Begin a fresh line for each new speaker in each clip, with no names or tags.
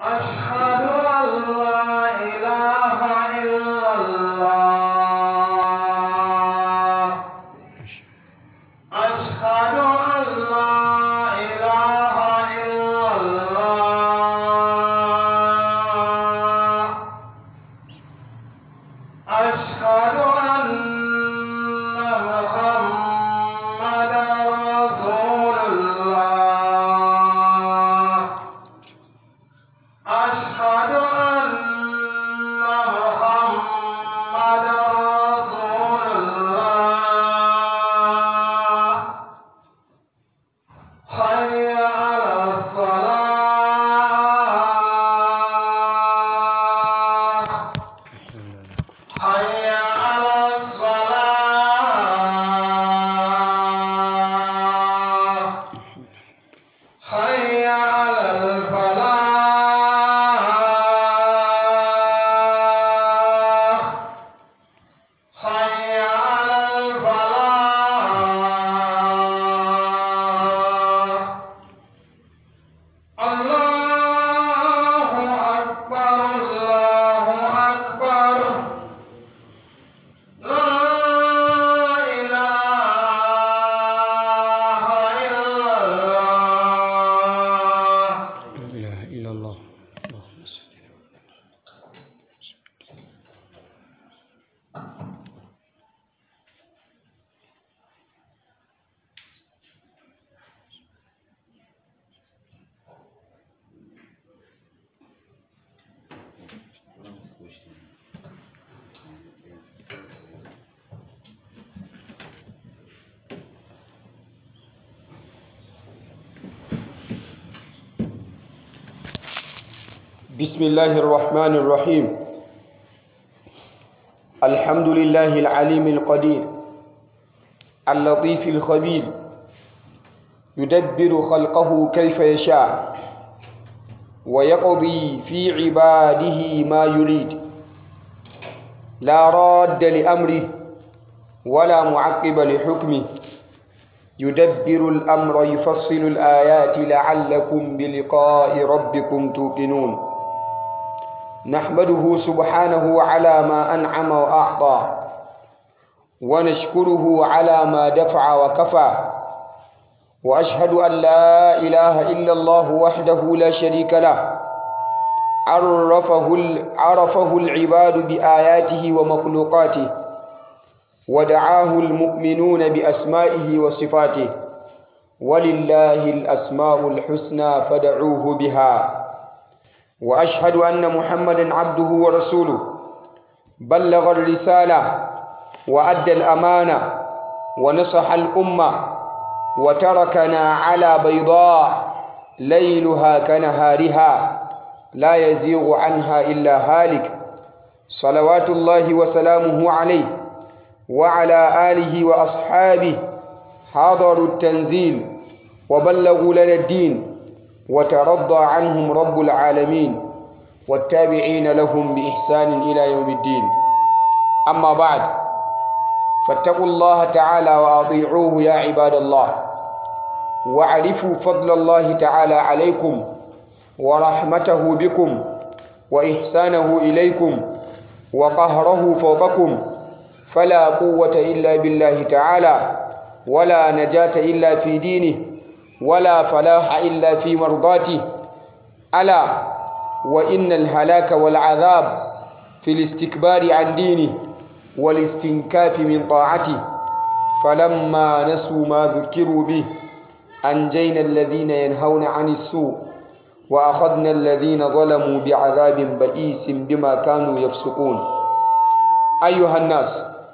أشهد أن لا إله إلا الله أشهد أن لا إله إلا الله أشهد أن محمدا رسول الله أشهد أن محمدا رسول الله حي على الصلاة حي على الصلاة حي على الفلاح حي على الفلاح الله أكبر الله أكبر لا إله إلا الله
لا إله إلا الله اللهم صل بسم الله الرحمن الرحيم الحمد لله العليم القدير اللطيف الخبير يدبر خلقه كيف يشاء ويقضي في عباده ما يريد لا راد لأمره ولا معقب لحكمه يدبر الأمر يفصل الآيات لعلكم بلقاء ربكم توقنون نحمده سبحانه على ما أنعم وأعطى ونشكره على ما دفع وكفى وأشهد أن لا إله إلا الله وحده لا شريك له عرفه, عرفه العباد بآياته ومخلوقاته ودعاه المؤمنون بأسمائه وصفاته ولله الأسماء الحسنى فدعوه بها وأشهد أن محمدا عبده ورسوله بلغ الرسالة وأدى الأمانة ونصح الأمة وتركنا على بيضاء ليلها كنهارها لا يزيغ عنها إلا هالك صلوات الله وسلامه عليه وعلى آله وأصحابه حضروا التنزيل وبلغوا لنا الدين وترضى عنهم رب العالمين والتابعين لهم بإحسان إلى يوم الدين أما بعد فاتقوا الله تعالى وأطيعوه يا عباد الله واعرفوا فضل الله تعالى عليكم ورحمته بكم وإحسانه إليكم وقهره فوقكم فلا قوة إلا بالله تعالى ولا نجاة إلا في دينه ولا فلاح إلا في مرضاته ألا وإن الهلاك والعذاب في الاستكبار عن دينه والاستنكاف من طاعته فلما نسوا ما ذكروا به أنجينا الذين ينهون عن السوء وأخذنا الذين ظلموا بعذاب بئيس بما كانوا يفسقون أيها الناس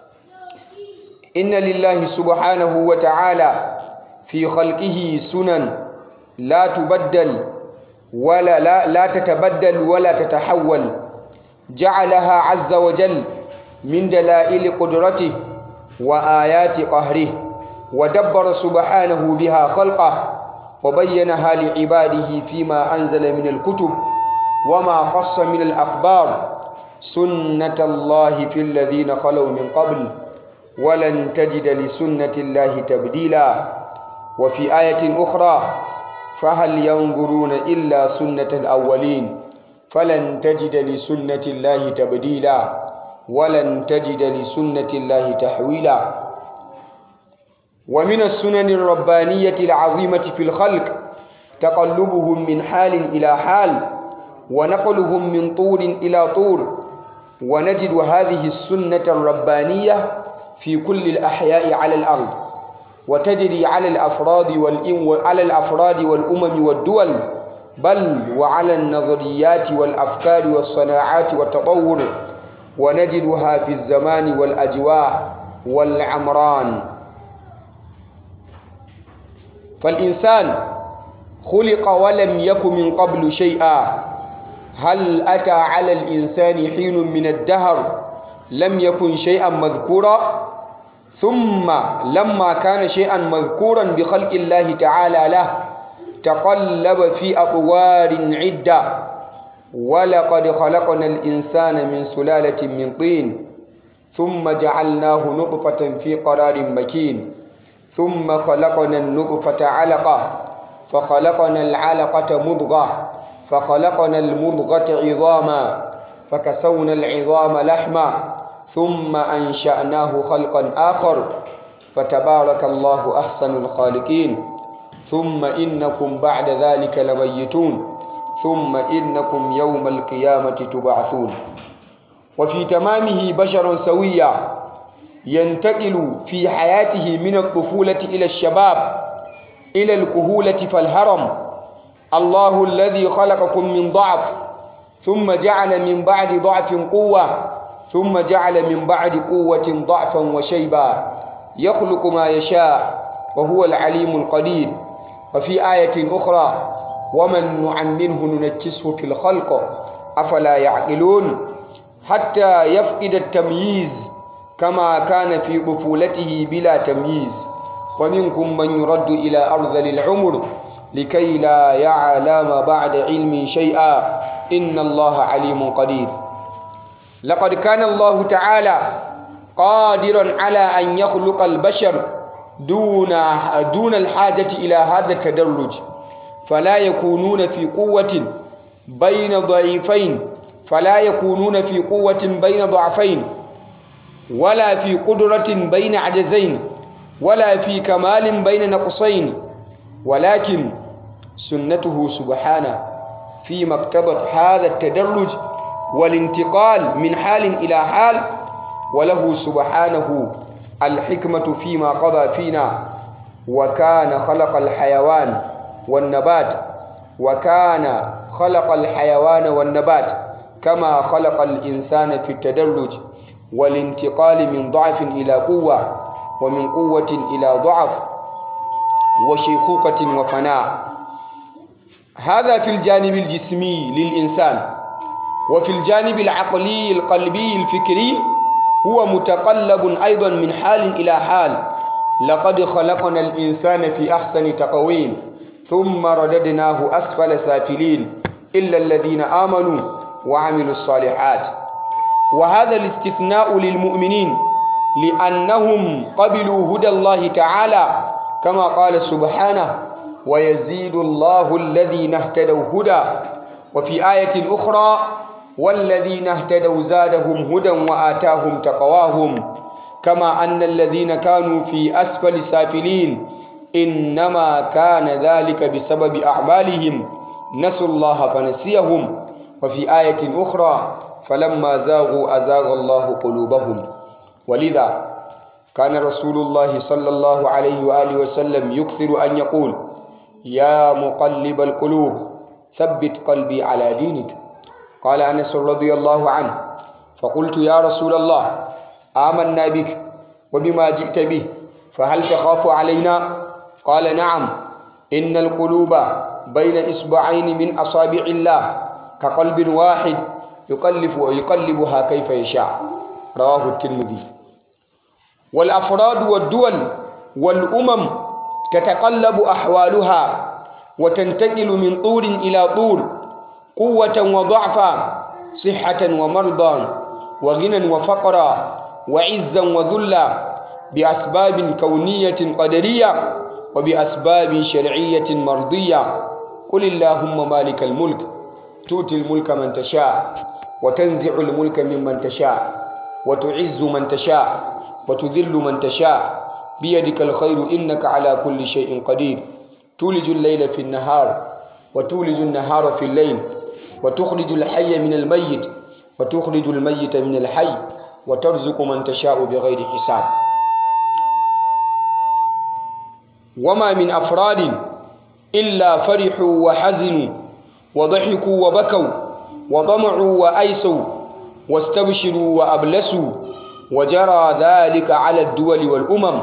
إن لله سبحانه وتعالى في خلقه سنن لا تبدل ولا لا, لا تتبدل ولا تتحول جعلها عز وجل من دلائل قدرته وآيات قهره ودبر سبحانه بها خلقه وبينها لعباده فيما أنزل من الكتب وما خص من الأخبار سنة الله في الذين خلوا من قبل ولن تجد لسنة الله تبديلا وفي آية أخرى فهل ينظرون إلا سنة الأولين فلن تجد لسنة الله تبديلا ولن تجد لسنة الله تحويلا ومن السنن الربانية العظيمة في الخلق تقلبهم من حال إلى حال ونقلهم من طور إلى طور ونجد هذه السنة الربانية في كل الأحياء على الأرض وتجري على الأفراد والإم على الأفراد والأمم والدول بل وعلى النظريات والأفكار والصناعات والتطور ونجدها في الزمان والأجواء والعمران فالإنسان خلق ولم يك من قبل شيئا هل أتى على الإنسان حين من الدهر لم يكن شيئا مذكورا ثم لما كان شيئا مذكورا بخلق الله تعالى له تقلب في أطوار عدة ولقد خلقنا الإنسان من سلالة من طين ثم جعلناه نطفة في قرار مكين ثم خلقنا النطفة علقة فخلقنا العلقة مضغة فخلقنا المضغة عظاما فكسونا العظام لحما ثم أنشأناه خلقا آخر فتبارك الله أحسن الخالقين ثم إنكم بعد ذلك لميتون ثم إنكم يوم القيامة تبعثون وفي تمامه بشر سويا ينتقل في حياته من الطفولة إلى الشباب إلى الكهولة فالهرم الله الذي خلقكم من ضعف ثم جعل من بعد ضعف قوة ثم جعل من بعد قوة ضعفا وشيبا يخلق ما يشاء وهو العليم القدير وفي آية أخرى ومن نعمره ننكسه في الخلق أفلا يعقلون حتى يفقد التمييز كما كان في طفولته بلا تمييز ومنكم من يرد إلى أرذل العمر لكي لا يعلم بعد علم شيئا إن الله عليم قدير لقد كان الله تعالى قادرا على أن يخلق البشر دون دون الحاجة إلى هذا التدرج فلا يكونون في قوة بين ضعيفين فلا يكونون في قوة بين ضعفين ولا في قدرة بين عجزين ولا في كمال بين نقصين ولكن سنته سبحانه فيما اقتضت هذا التدرج والانتقال من حال إلى حال وله سبحانه الحكمة فيما قضى فينا وكان خلق الحيوان والنبات وكان خلق الحيوان والنبات كما خلق الإنسان في التدرج والانتقال من ضعف إلى قوة ومن قوة إلى ضعف وشيخوخة وفناء هذا في الجانب الجسمي للإنسان وفي الجانب العقلي القلبي الفكري هو متقلب أيضا من حال إلى حال لقد خلقنا الإنسان في أحسن تقويم ثم رددناه أسفل سافلين إلا الذين آمنوا وعملوا الصالحات وهذا الاستثناء للمؤمنين لأنهم قبلوا هدى الله تعالى كما قال سبحانه ويزيد الله الذين اهتدوا هدى وفي آية أخرى والذين اهتدوا زادهم هدى وآتاهم تقواهم كما أن الذين كانوا في أسفل سافلين إنما كان ذلك بسبب أعمالهم نسوا الله فنسيهم وفي آية أخرى فلما زاغوا أزاغ الله قلوبهم ولذا كان رسول الله صلى الله عليه وآله وسلم يكثر أن يقول يا مقلب القلوب ثبت قلبي على دينك قال أنس رضي الله عنه فقلت يا رسول الله آمنا بك وبما جئت به فهل تخاف علينا قال نعم إن القلوب بين إصبعين من أصابع الله كقلب واحد يقلب ويقلبها كيف يشاء رواه الترمذي والأفراد والدول والأمم تتقلب أحوالها وتنتقل من طور إلى طور قوة وضعفا صحة ومرضا وغنى وفقرا وعزا وذلا بأسباب كونية قدرية وبأسباب شرعية مرضية قل اللهم مالك الملك تؤتي الملك من تشاء وتنزع الملك ممن تشاء وتعز من تشاء وتذل من تشاء بيدك الخير إنك على كل شيء قدير تولج الليل في النهار وتولج النهار في الليل وتخرج الحي من الميت وتخرج الميت من الحي وترزق من تشاء بغير حساب وما من أفراد إلا فرحوا وحزنوا وضحكوا وبكوا وطمعوا وأيسوا واستبشروا وأبلسوا وجرى ذلك على الدول والأمم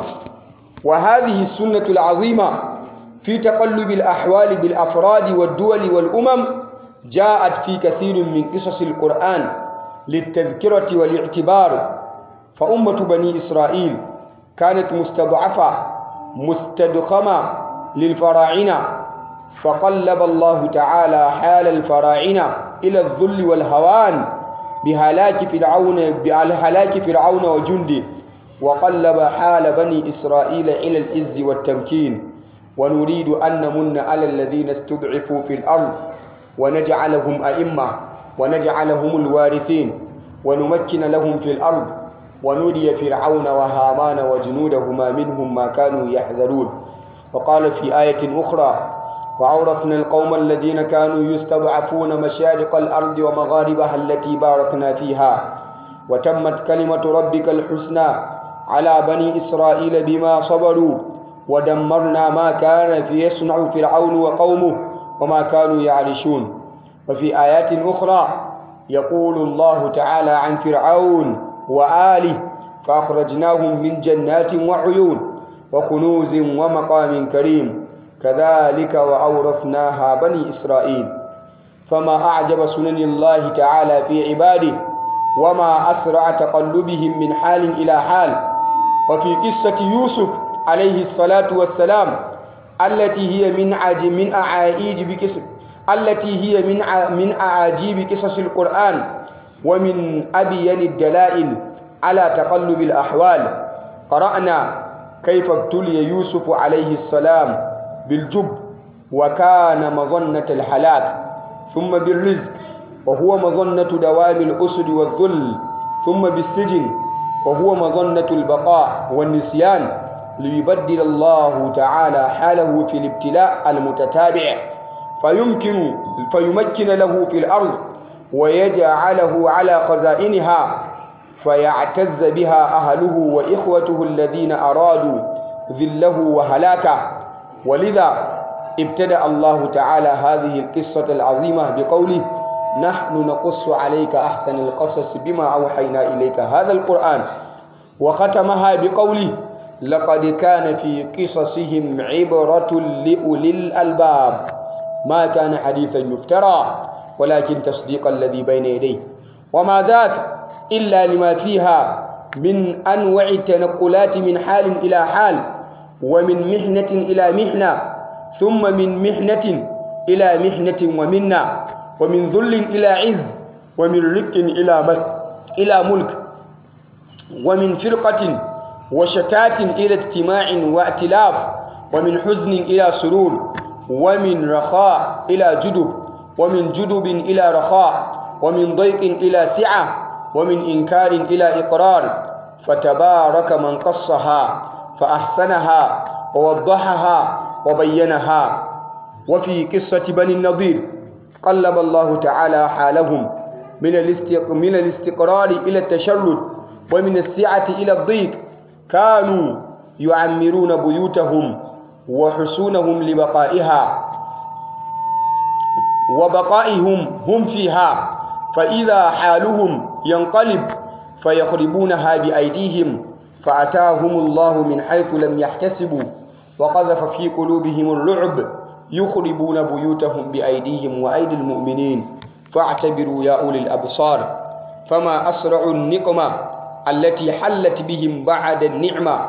وهذه السنة العظيمة في تقلب الأحوال بالأفراد والدول والأمم جاءت في كثير من قصص القرآن للتذكرة والاعتبار فأمة بني إسرائيل كانت مستضعفة مستدخمة للفراعنة فقلب الله تعالى حال الفراعنة إلى الذل والهوان بهلاك فرعون بهلاك فرعون وجنده وقلب حال بني إسرائيل إلى العز والتمكين ونريد أن نمن على الذين استضعفوا في الأرض ونجعلهم أئمة ونجعلهم الوارثين ونمكن لهم في الأرض ونري فرعون وهامان وجنودهما منهم ما كانوا يحذرون وقال في آية أخرى وأورثنا القوم الذين كانوا يستضعفون مشارق الأرض ومغاربها التي باركنا فيها وتمت كلمة ربك الحسنى على بني إسرائيل بما صبروا ودمرنا ما كان في يصنع فرعون وقومه وما كانوا يعرشون وفي آيات أخرى يقول الله تعالى عن فرعون وآله فأخرجناهم من جنات وعيون وكنوز ومقام كريم كذلك وأورثناها بني إسرائيل فما أعجب سنن الله تعالى في عباده وما أسرع تقلبهم من حال إلى حال وفي قصة يوسف عليه الصلاة والسلام التي هي من عج من أعاجيب بقصص التي هي من من أعاجيب قصص القرآن ومن أبين الدلائل على تقلب الأحوال قرأنا كيف ابتلي يوسف عليه السلام بالجب وكان مظنة الحلاك ثم بالرزق وهو مظنة دوام الأسد والذل ثم بالسجن وهو مظنة البقاء والنسيان ليبدل الله تعالى حاله في الابتلاء المتتابع فيمكن فيمكن له في الأرض ويجعله على خزائنها فيعتز بها أهله وإخوته الذين أرادوا ذله وهلاكه ولذا ابتدأ الله تعالى هذه القصة العظيمة بقوله نحن نقص عليك أحسن القصص بما أوحينا إليك هذا القرآن وختمها بقوله لقد كان في قصصهم عبرة لأولي الألباب ما كان حديثا يفترى ولكن تصديق الذي بين يديه وما ذاك إلا لما فيها من أنواع التنقلات من حال إلى حال ومن محنة إلى محنة ثم من محنة إلى محنة ومنة ومن ذل إلى عز ومن رق إلى ملك إلى ملك ومن فرقة وشتات إلى اجتماع وائتلاف ومن حزن إلى سرور ومن رخاء إلى جدب ومن جدب إلى رخاء ومن ضيق إلى سعة ومن إنكار إلى إقرار فتبارك من قصها فأحسنها ووضحها وبينها وفي قصة بني النضير قلب الله تعالى حالهم من من الاستقرار إلى التشرد ومن السعة إلى الضيق كانوا يعمرون بيوتهم وحصونهم لبقائها وبقائهم هم فيها فإذا حالهم ينقلب فيخربونها بأيديهم فأتاهم الله من حيث لم يحتسبوا وقذف في قلوبهم الرعب يخربون بيوتهم بأيديهم وأيدي المؤمنين فاعتبروا يا أولي الأبصار فما أسرع النقمة التي حلت بهم بعد النعمة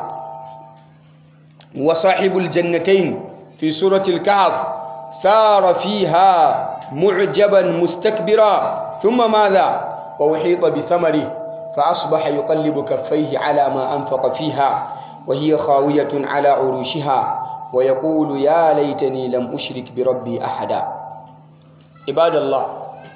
وصاحب الجنتين في سورة الكهف سار فيها معجبا مستكبرا ثم ماذا وأحيط بثمره فأصبح يقلب كفيه على ما أنفق فيها وهي خاوية على عروشها ويقول يا ليتني لم أشرك بربي أحدا عباد الله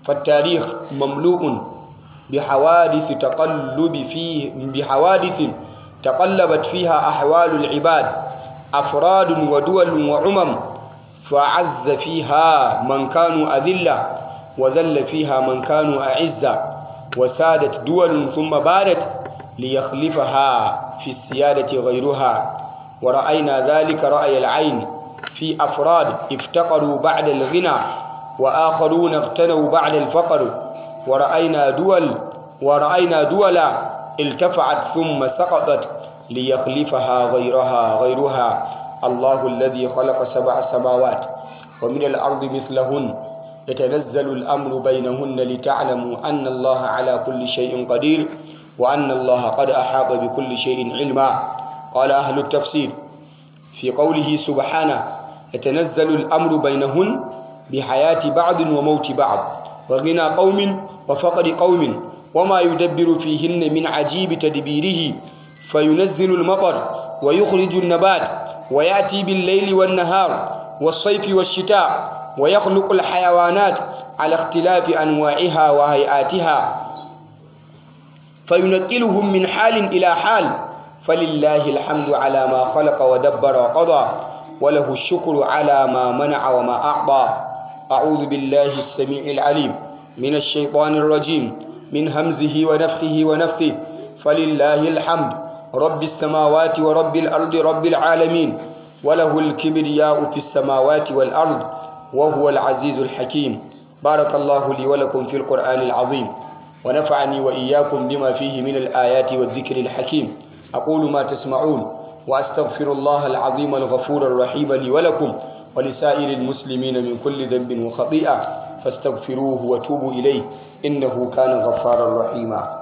فالتاريخ مملوء بحوادث تقلب فيه بحوادث تقلبت فيها أحوال العباد أفراد ودول وعمم فعز فيها من كانوا أذلة وذل فيها من كانوا أعزة وسادت دول ثم بادت ليخلفها في السيادة غيرها ورأينا ذلك رأي العين في أفراد افتقروا بعد الغنى وآخرون اغتنوا بعد الفقر ورأينا دول ورأينا دولا التفعت ثم سقطت ليخلفها غيرها غيرها الله الذي خلق سبع سماوات ومن الأرض مثلهن يتنزل الأمر بينهن لتعلموا أن الله على كل شيء قدير وأن الله قد أحاط بكل شيء علما قال أهل التفسير في قوله سبحانه يتنزل الأمر بينهن بحياة بعض وموت بعض وغنى قوم وفقر قوم وما يدبر فيهن من عجيب تدبيره فينزل المطر ويخرج النبات ويأتي بالليل والنهار والصيف والشتاء ويخلق الحيوانات على اختلاف أنواعها وهيئاتها فينقلهم من حال إلى حال فلله الحمد على ما خلق ودبر وقضى وله الشكر على ما منع وما أعطى أعوذ بالله السميع العليم من الشيطان الرجيم من همزه ونفخه ونفثه فلله الحمد رب السماوات ورب الأرض رب العالمين وله الكبرياء في السماوات والأرض وهو العزيز الحكيم بارك الله لي ولكم في القرآن العظيم ونفعني وإياكم بما فيه من الآيات والذكر الحكيم أقول ما تسمعون وأستغفر الله العظيم الغفور الرحيم لي ولكم ولسائر المسلمين من كل ذنب وخطيئة فاستغفروه وتوبوا إليه إنه كان غفارا رحيما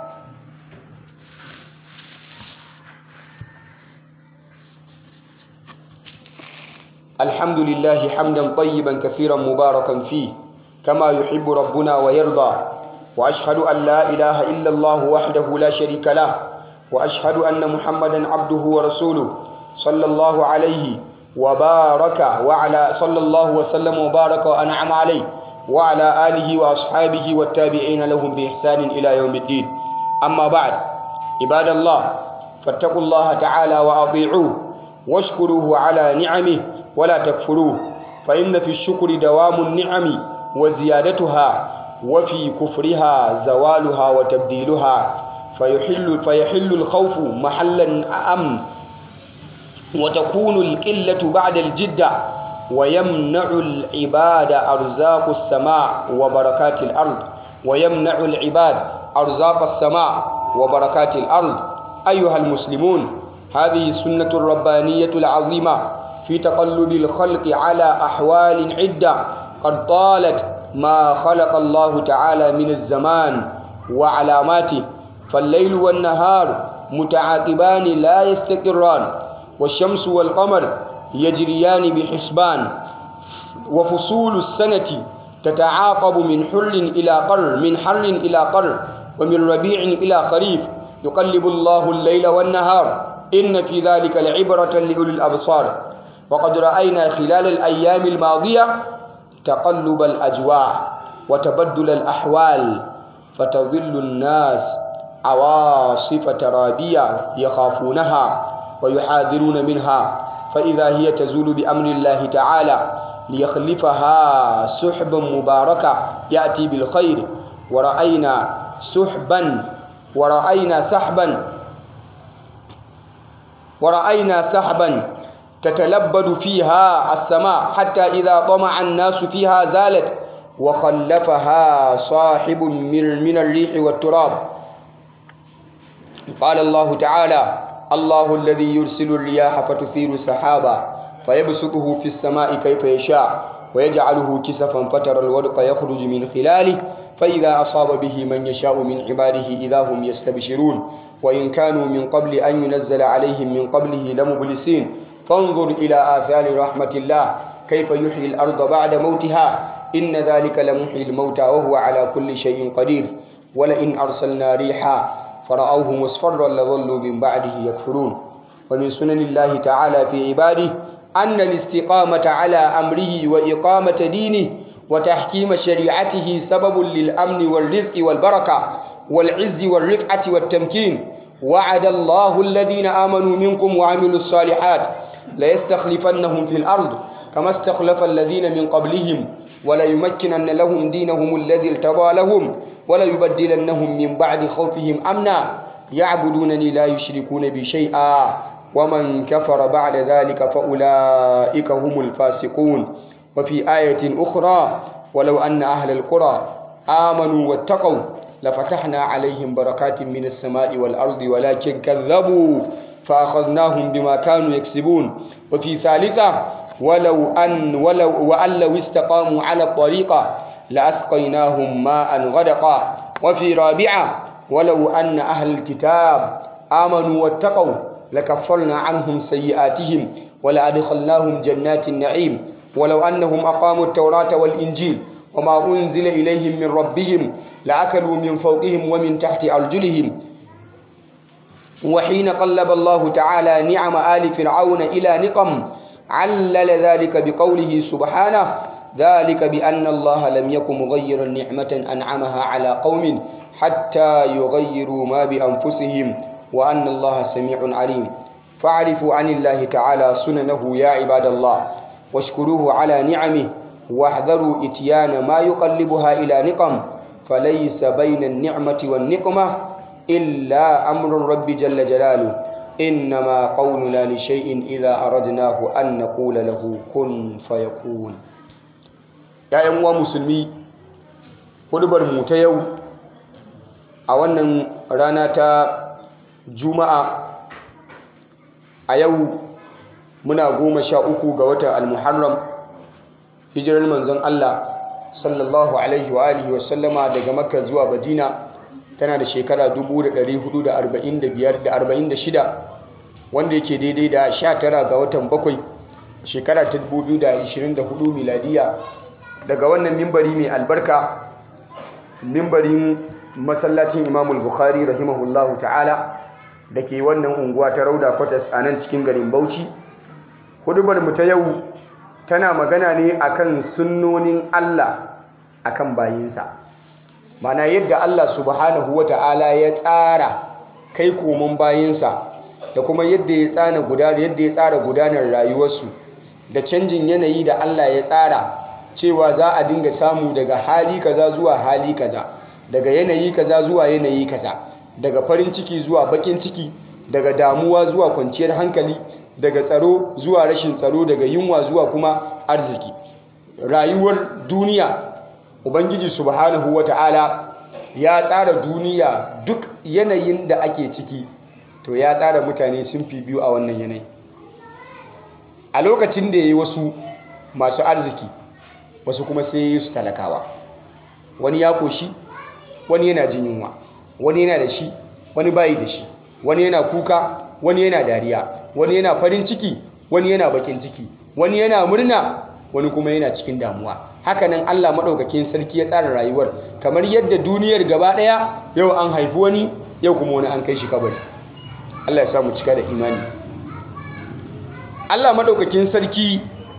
الحمد لله حمدا طيبا كثيرا مباركا فيه كما يحب ربنا ويرضى وأشهد أن لا إله إلا الله وحده لا شريك له وأشهد أن محمدا عبده ورسوله صلى الله عليه وبارك وعلى صلى الله وسلم وبارك وأنعم عليه وعلى آله وأصحابه والتابعين لهم بإحسان إلى يوم الدين أما بعد عباد الله فاتقوا الله تعالى وأطيعوه واشكروه على نعمه ولا تكفروه فإن في الشكر دوام النعم وزيادتها وفي كفرها زوالها وتبديلها فيحل, فيحل الخوف محلا أمن وتكون القلة بعد الجدة ويمنع العباد أرزاق السماء وبركات الأرض ويمنع العباد أرزاق السماء وبركات الأرض أيها المسلمون هذه السنة الربانية العظيمة في تقلب الخلق على أحوال عدة قد طالت ما خلق الله تعالى من الزمان وعلاماته فالليل والنهار متعاقبان لا يستقران والشمس والقمر يجريان بحسبان وفصول السنة تتعاقب من حر إلى قر من حر إلى قر ومن ربيع إلى خريف يقلب الله الليل والنهار إن في ذلك لعبرة لأولي الأبصار وقد رأينا خلال الأيام الماضية تقلب الأجواء وتبدل الأحوال فتظل الناس عواصف ترابية يخافونها ويحاذرون منها فإذا هي تزول بأمر الله تعالى ليخلفها سحبا مباركة يأتي بالخير ورأينا سحبا ورأينا سحبا ورأينا سحبا تتلبد فيها السماء حتى إذا طمع الناس فيها زالت وخلفها صاحب من الريح والتراب قال الله تعالى الله الذي يرسل الرياح فتثير سحابا فيبسطه في السماء كيف يشاء ويجعله كسفا فترى الودق يخرج من خلاله فإذا أصاب به من يشاء من عباده إذا هم يستبشرون وإن كانوا من قبل أن ينزل عليهم من قبله لمبلسين فانظر إلى آثار رحمة الله كيف يحيي الأرض بعد موتها إن ذلك لمحيي الموتى وهو على كل شيء قدير ولئن أرسلنا ريحا فرأوه مصفرا لظلوا من بعده يكفرون ومن سنن الله تعالى في عباده أن الاستقامة على أمره وإقامة دينه وتحكيم شريعته سبب للأمن والرزق والبركة والعز والرفعة والتمكين وعد الله الذين آمنوا منكم وعملوا الصالحات ليستخلفنهم في الأرض كما استخلف الذين من قبلهم وليمكنن لهم دينهم الذي ارتضى لهم وليبدلنهم من بعد خوفهم أمنا يعبدونني لا يشركون بي شيئا ومن كفر بعد ذلك فأولئك هم الفاسقون وفي آية أخرى ولو أن أهل القرى آمنوا واتقوا لفتحنا عليهم بركات من السماء والأرض ولكن كذبوا فأخذناهم بما كانوا يكسبون وفي ثالثة ولو أن ولو وأن لو استقاموا على الطريقة لأسقيناهم ماء غدقا وفي رابعة ولو أن أهل الكتاب آمنوا واتقوا لكفرنا عنهم سيئاتهم ولأدخلناهم جنات النعيم ولو أنهم أقاموا التوراة والإنجيل وما أنزل إليهم من ربهم لأكلوا من فوقهم ومن تحت أرجلهم وحين قلب الله تعالى نعم آل فرعون إلى نقم علل ذلك بقوله سبحانه ذلك بأن الله لم يكن مغيرا نعمة أنعمها على قوم حتى يغيروا ما بأنفسهم وأن الله سميع عليم فاعرفوا عن الله تعالى سننه يا عباد الله واشكروه على نعمه واحذروا إتيان ما يقلبها إلى نقم فليس بين النعمة والنقمة إلا أمر الرب جل جلاله إنما قولنا لشيء إذا أردناه أن نقول له كن فيكون يا أموا مسلمي hudubar mu ta yau a wannan rana ta juma'a a yau muna goma sha uku ga watan almuharram hijirar manzon Allah sallallahu alaihi wa alihi wa sallama daga makka zuwa madina tana da shekara 1446 wanda yake daidai da 19 ga watan bakwai shekara ta 2024 miladiya daga wannan mimbari mai albarka mimbarin masallacin imamul bukhari rahimahullahu ta'ala da ke wannan unguwa ta rauda kwatas a nan cikin garin bauchi hudubar mu ta yau tana magana ne akan sunnonin allah akan bayinsa mana yadda allah subhanahu wa ta'ala ya tsara kai koman bayinsa da kuma yadda ya tsara gudanar yadda ya tsara gudanar rayuwarsu da canjin yanayi da allah ya tsara cewa za a dinga samu daga hali kaza zuwa hali kaza daga yanayi kaza zuwa yanayi kaza daga farin ciki zuwa bakin ciki daga damuwa zuwa kwanciyar hankali daga tsaro zuwa rashin tsaro daga yunwa zuwa kuma arziki rayuwar duniya ubangiji subhanahu wata'ala ya tsara duniya duk yanayin da ake ciki to ya tsara mutane sun fi biyu a wannan yanayi a lokacin da ya yi wasu masu arziki wasu kuma sai su talakawa wani ya koshi wani yana jin yunwa wani yana da shi wani bayi da shi wani yana kuka wani yana dariya wani yana farin ciki wani yana bakin ciki wani yana murna wani kuma yana cikin damuwa hakanan Allah maɗaukakin sarki ya tsara rayuwar kamar yadda duniyar gaba ɗaya yau an haifi wani yau kuma wani an kai shi kabari Allah ya samu cika da imani Allah maɗaukakin sarki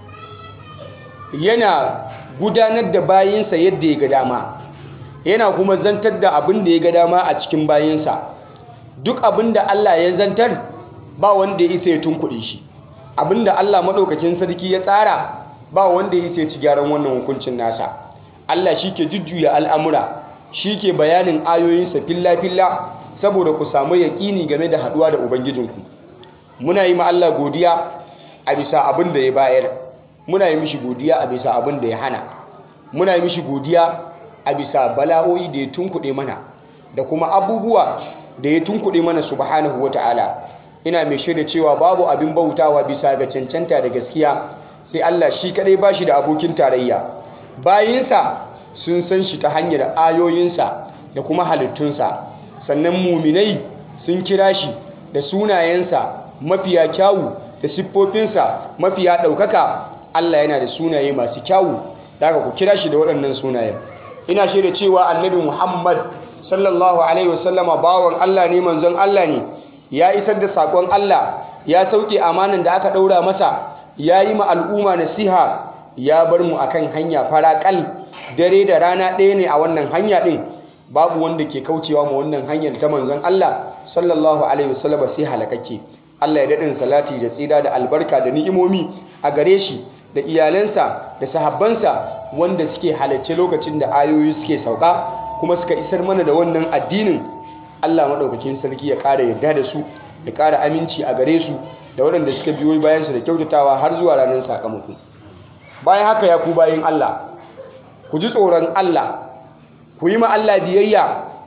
yana gudanar da bayinsa yadda ya ga dama yana kuma zantar da abin da ya ga dama a cikin bayinsa duk abin da Allah ya zantar ba wanda ya isa ya tunkuɗe shi abin da Allah maɗaukakin sarki ya tsara ba wanda ya isa ya ci gyaran wannan hukuncin nasa Allah shi ke jujjuya al'amura shi ke bayanin ayoyinsa filla-filla saboda ku samu yaƙini game da haɗuwa da Ubangijinku muna yi ma Allah godiya a bisa abin da ya bayar muna yi mishi godiya a bisa abin da ya hana muna yi mishi godiya a bisa bala'o'i da ya tunkuɗe mana da kuma abubuwa da ya tunkuɗe mana subhanahu wata'ala ina mai shaida cewa babu abin bautawa bisa ga cancanta da gaskiya sai Allah shi kadai bashi da abokin tarayya bayinsa sun san shi ta hanyar ayoyinsa da kuma halittunsa sannan muminai sun kira shi da sunayensa mafiya kyawu da siffofinsa mafiya ɗaukaka Allah yana da sunaye masu kyawu daga ku kira shi da waɗannan sunayen ina shaida cewa annabi Muhammad sallallahu alaihi wasallama bawan Allah ne manzon Allah ne ya isar da sakon Allah ya sauke amanan da aka ɗaura masa ya yi ma al'umma nasiha ya bar mu akan hanya faraƙal dare da rana ɗaya ne a wannan hanya ɗin babu wanda ke kaucewa ma wannan hanyar ta manzon Allah sallallahu alaihi wasallam sai halakakke Allah ya daɗin salati da tsira da albarka da ni'imomi a gare shi da iyalansa da sahabbansa wanda suke halarci lokacin da ayoyi suke sauka kuma suka isar mana da wannan addinin Allah maɗaukakin sarki ya ƙara yarda da su ya ƙara aminci a gare su da waɗanda suka biyo bayansu da kyautatawa har zuwa ranar sakamako bayan haka ya ku bayin Allah ku ji tsoron Allah ku yi ma Allah biyayya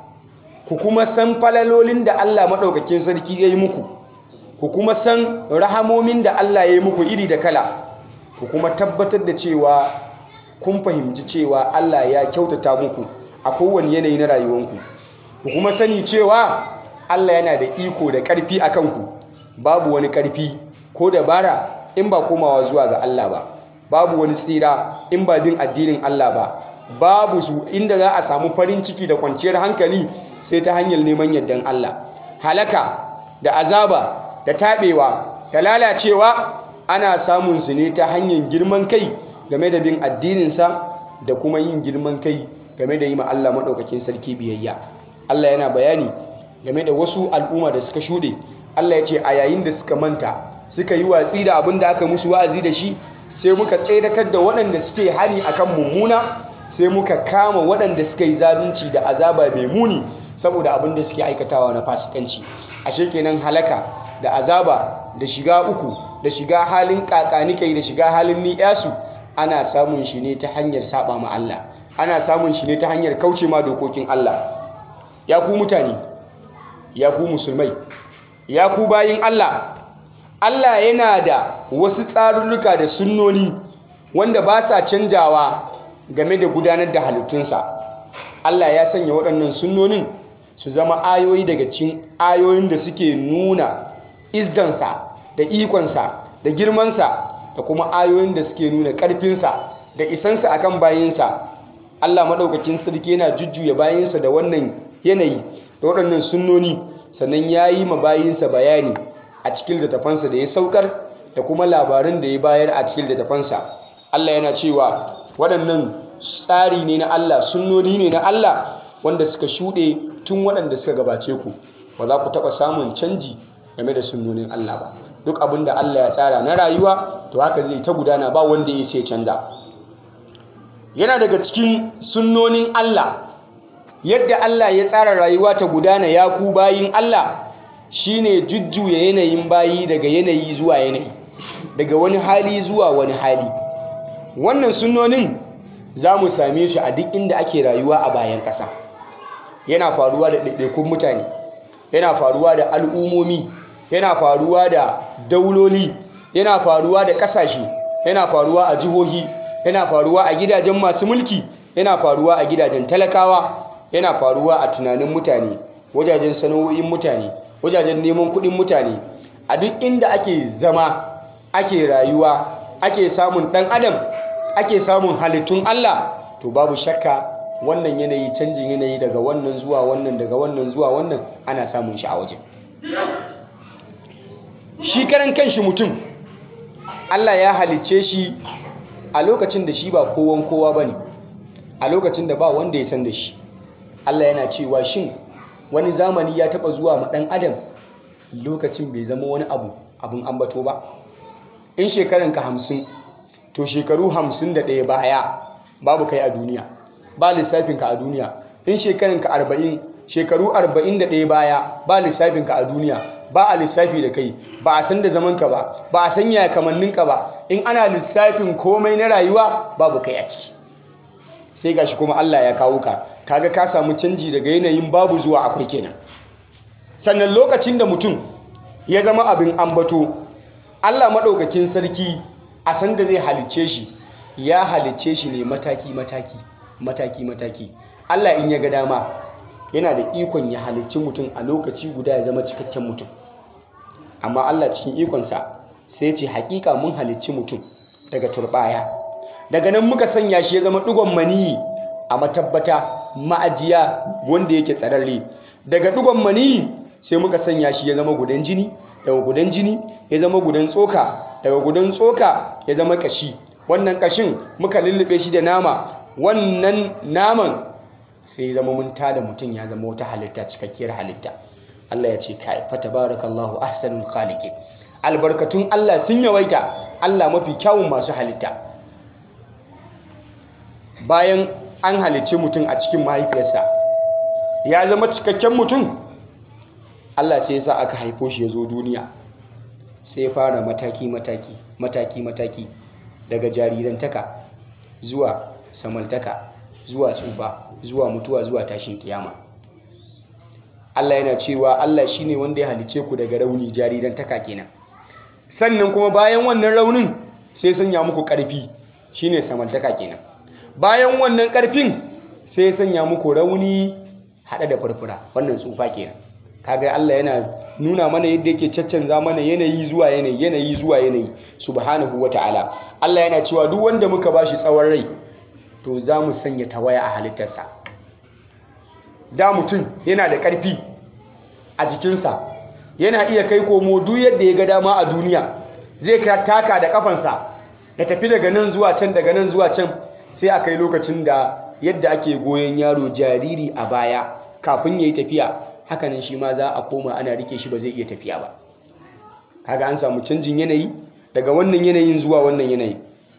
ku kuma san falalolin da Allah maɗaukakin sarki ya yi muku ku kuma san rahamomin da Allah ya yi muku iri da kala ku kuma tabbatar da cewa kun fahimci cewa Allah ya kyautata muku a kowane yanayi na rayuwanku ku kuma sani cewa Allah yana da iko da ƙarfi a kanku babu wani ƙarfi ko dabara in ba komawa zuwa ga Allah ba babu wani tsira in ba bin addinin Allah ba babu su inda za a samu farin ciki da kwanciyar hankali sai ta hanyar neman yardan Allah halaka da azaba da taɓewa da lalacewa ana samun su ne ta hanyar girman kai game da bin addininsa da kuma yin girman kai game da yi ma Allah maɗaukakin sarki biyayya Allah yana bayani game da wasu al'umma da suka shuɗe Allah ya ce a yayin da suka manta suka yi watsi da abin da aka musu wa'azi da shi sai muka tseratar da waɗanda suke hani akan mummuna sai muka kama waɗanda suka yi zalunci da azaba mai muni saboda abin da suke aikatawa na fasikanci ashe kenan halaka da azaba da shiga uku da shiga halin kakanikai da shiga halin ni'yasu ana samun shi ne ta hanyar saba ma Allah ana samun shi ne ta hanyar kauce ma dokokin Allah ya ku mutane ya ku musulmai ya ku bayin Allah Allah yana da wasu tsarurruka da sunnoni wanda ba sa canjawa game da gudanar da halittunsa Allah ya sanya waɗannan sunnonin su zama ayoyi daga cikin ayoyin da suke nuna izzansa da ikonsa da girmansa da kuma ayoyin da suke nuna ƙarfinsa da isansa akan bayinsa Allah maɗaukakin sarki yana jujjuya bayinsa da wannan yanayi da waɗannan sunnoni sannan ya yi ma bayinsa bayani a cikin littafansa da ya saukar da kuma labarin da ya bayar a cikin littafansa Allah yana cewa waɗannan tsari ne na Allah sunnoni ne na Allah wanda suka shuɗe tun waɗanda suka gabace ku ba za ku taɓa samun canji game da sunnonin Allah ba duk abin da Allah ya tsara na rayuwa to haka zai ta gudana ba wanda ya sai canza yana daga cikin sunnonin Allah yadda Allah ya tsara rayuwa ta gudana ya ku bayin Allah shine jujjuya yanayin bayi daga yanayi zuwa yanayi daga wani hali zuwa wani hali wannan sunnonin za mu same shi a duk inda ake rayuwa a bayan ƙasa yana faruwa da ɗaiɗaikun mutane yana faruwa da al'ummomi yana faruwa da dauloli yana faruwa da ƙasashe yana faruwa a jihohi yana faruwa a gidajen masu mulki yana faruwa a gidajen talakawa yana faruwa a tunanin mutane wajajen sana'o'in mutane wajajen neman kuɗin mutane a duk inda ake zama ake rayuwa ake samun ɗan adam ake samun halittun Allah to babu shakka wannan yanayi canjin yanayi daga wannan zuwa wannan daga wannan zuwa wannan ana samun shi a waje shi karan kanshi mutum Allah ya halicce shi a lokacin da shi ba kowan kowa bane a lokacin da ba wanda ya san da shi Allah yana cewa shin wani zamani ya taba zuwa ma dan adam lokacin bai zama wani abu abun ambato ba in shekaranka hamsin to shekaru hamsin da ɗaya baya babu kai a duniya ba lissafinka a duniya in shekaranka arba'in shekaru arba'in da ɗaya baya ba lissafinka a duniya ba a lissafi da kai ba a san da zamanka ba ba a san yaya kamanninka ba in ana lissafin komai na rayuwa babu kai a ciki sai gashi kuma Allah ya kawo ka kaga ka samu canji daga yanayin babu zuwa akwai kenan sannan lokacin da mutum ya zama abin ambato Allah maɗaukakin sarki a san da zai halicce shi ya halicce shi ne mataki mataki mataki mataki Allah in ya ga dama yana da ikon ya halicci mutum a lokaci guda ya zama cikakken mutum amma Allah cikin ikonsa sai ce hakika mun halicci mutum daga turbaya daga nan muka sanya shi ya zama digon maniyi a matabbata ma'ajiya wanda yake tsararre daga digon maniyi sai muka sanya shi ya zama gudan jini daga gudan jini ya zama gudan tsoka daga gudan tsoka ya zama kashi wannan kashin muka lullube shi da nama wannan naman sai zama mun tada mutum ya zama wata halitta cikakkiyar halitta Allah ya ce kai fa tabarakallahu ahsanul khaliqin albarkatun Allah sun yawaita Allah mafi kyawun masu halitta bayan an halicci mutum a cikin mahaifiyarsa ya zama cikakken mutum Allah sai ya sa aka haifo shi ya zo duniya sai ya fara mataki-mataki mataki-mataki daga jarirantaka zuwa samaltaka zuwa tsufa zuwa mutuwa zuwa tashin kiyama Allah yana cewa Allah shine wanda ya halice ku daga rauni jarirantaka kenan sannan kuma bayan wannan raunin sai sanya muku ƙarfi shine samaltaka kenan bayan wannan ƙarfin sai ya sanya muku rauni haɗe da furfura wannan tsufa kenan kaga Allah yana nuna mana yadda yake caccanza mana yanayi zuwa yanayi yanayi zuwa yanayi subhanahu wata'ala Allah yana cewa duk wanda muka bashi tsawon rai to za mu sanya tawaya a halittarsa da mutum yana da ƙarfi a jikinsa yana iya kai komo duk yadda ya ga dama a duniya zai taka da kafansa ya tafi daga nan zuwa can daga nan zuwa can sai a kai lokacin da yadda ake goyon yaro jariri a baya kafin ya yi tafiya hakanan shi ma za a koma ana rike shi ba zai iya tafiya ba kaga an samu canjin yanayi daga wannan yanayin zuwa wannan yanayi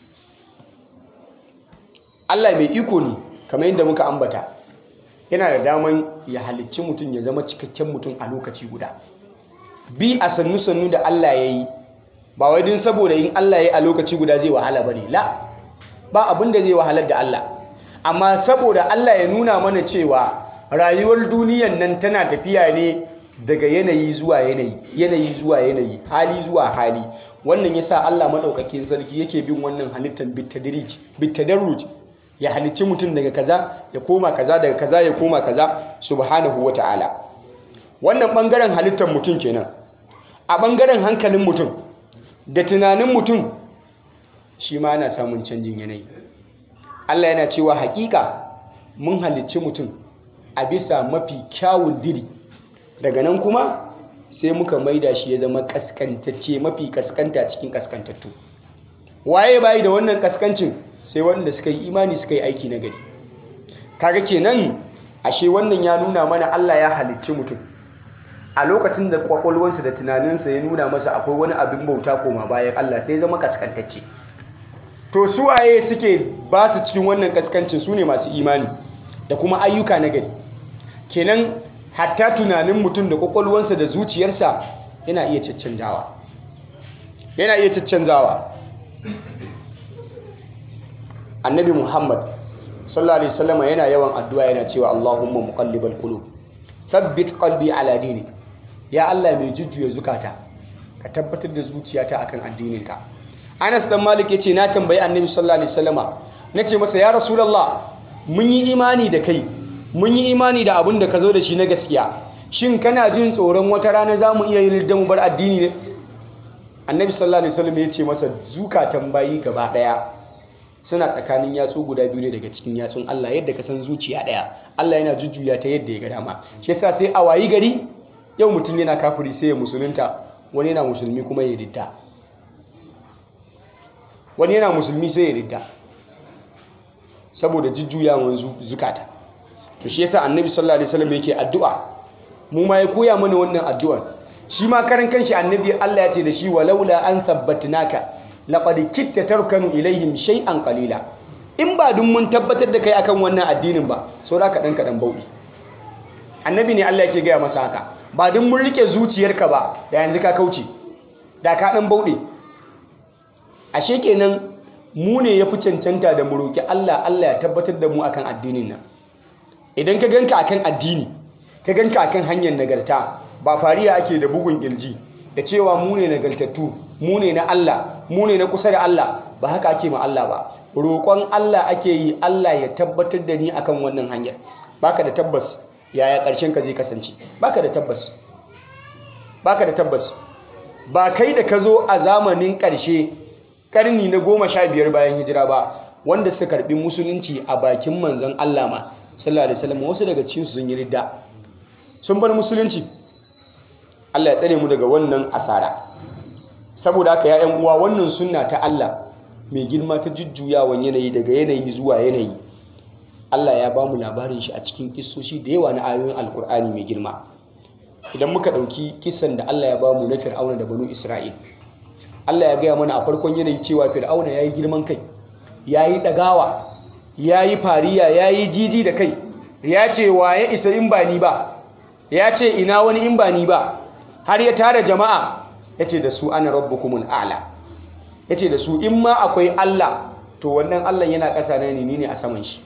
Allah mai iko ne kamar yadda muka ambata yana da daman ya halicci mutum ya zama cikakken mutum a lokaci guda bi a sannu-sannu da Allah ya yi ba wai din saboda yin Allah ya yi a lokaci guda zai wahala ba ne la ba abin da zai wahalar da Allah amma saboda Allah ya nuna mana cewa rayuwar duniyan nan tana tafiya ne daga yanayi zuwa yanayi yanayi zuwa yanayi hali zuwa hali wannan yasa Allah madaukakin sarki yake bin wannan halittar bitadrij bitadarruj ya halicci mutum daga kaza ya koma kaza daga kaza ya koma kaza subhanahu wata'ala wannan bangaren halittar mutum kenan a bangaren hankalin mutum da tunanin mutum shi ma ana samun canjin yanayi Allah yana cewa hakika mun halicci mutum a bisa mafi kyawun diri daga nan kuma sai muka maida shi ya zama kaskantacce mafi kaskanta cikin kaskantattu waye bayi da wannan kaskancin sai wanda suka yi imani suka yi aiki na gari kaga kenan ashe wannan ya nuna mana Allah ya halicci mutum a lokacin da kwakwalwansa da tunaninsa ya nuna masa akwai wani abin bauta koma bayan Allah sai zama kaskantacce to su waye suke ba su cikin wannan kaskancin su ne masu imani da kuma ayyuka na gari kenan hatta tunanin mutum da kwakwalwansa da zuciyarsa yana iya caccanzawa yana iya caccanzawa annabi muhammad sallallahu alaihi wasallam yana yawan addu'a yana cewa allahumma muqallibal qulub thabbit qalbi ala dinik ya allah mai jujjuya zukata ka tabbatar da zuciyata akan addininka anas dan malik yace na tambayi annabi sallallahu alaihi wasallama nace masa ya rasulullah mun yi imani da kai mun yi imani da abin da ka zo da shi na gaskiya shin kana jin tsoron wata rana za mu iya yin mu bar addini ne annabi sallallahu alaihi wasallam ya ce masa zukatan bayi gaba daya suna tsakanin yatsu guda biyu ne daga cikin yatsun Allah yadda ka san zuciya daya Allah yana jujjuya ta yadda ya ga dama shi yasa sai a wayi gari yau mutum yana kafiri sai ya musulunta wani yana musulmi kuma ya ridda wani yana musulmi sai ya ridda saboda jujjuyawan zukata to shi yasa annabi sallallahu alaihi wasallam yake addu'a mu ma ya koya mana wannan addu'ar shi ma karan kanshi annabi Allah ya ce da shi walaula an sabbatnaka laqad kitta tarkanu ilaihim shay'an qalila in ba dun mun tabbatar da kai akan wannan addinin ba saura ka dan kadan bauɗi annabi ne Allah yake gaya masa haka ba dun mun rike zuciyarka ba da yanzu ka kauce da ka dan bauɗe ashe kenan mu ne yafi cancanta da mu roki Allah Allah ya tabbatar da mu akan addinin nan idan ka ganka akan addini ka ganka akan hanyar nagarta ba fariya ake da bugun kirji da cewa mu ne nagartattu mu ne na Allah mu ne na kusa da Allah ba haka ake ma Allah ba roƙon Allah ake yi Allah ya tabbatar da ni akan wannan hanyar baka da tabbas yaya ƙarshen ka zai kasance baka da tabbas baka da tabbas ba kai da ka zo a zamanin ƙarshe ƙarni na goma sha biyar bayan hijira ba wanda suka karɓi musulunci a bakin manzon Allah ma sallallahu alaihi wasallam wasu daga cikin su sun yi ridda sun bar musulunci Allah ya tsare mu daga wannan asara saboda haka ya uwa wannan sunna ta Allah mai girma ta jujjuyawan yanayi daga yanayi zuwa yanayi Allah ya ba mu labarin shi a cikin kissoshi da yawa na ayoyin alkur'ani mai girma idan muka ɗauki kisan da Allah ya ba mu na fir'auna da banu isra'il Allah ya gaya mana a farkon yanayi cewa fir'auna ya yi girman kai ya yi ɗagawa ya yi fariya ya yi jiji da kai ya ce wa ya isa in ba ni ba ya ce ina wani in ba ni ba har ya tara jama'a ya ce da su ana rabbukumul a'la ya ce da su in ma akwai Allah to wannan Allah yana ƙasa na ne ne a saman shi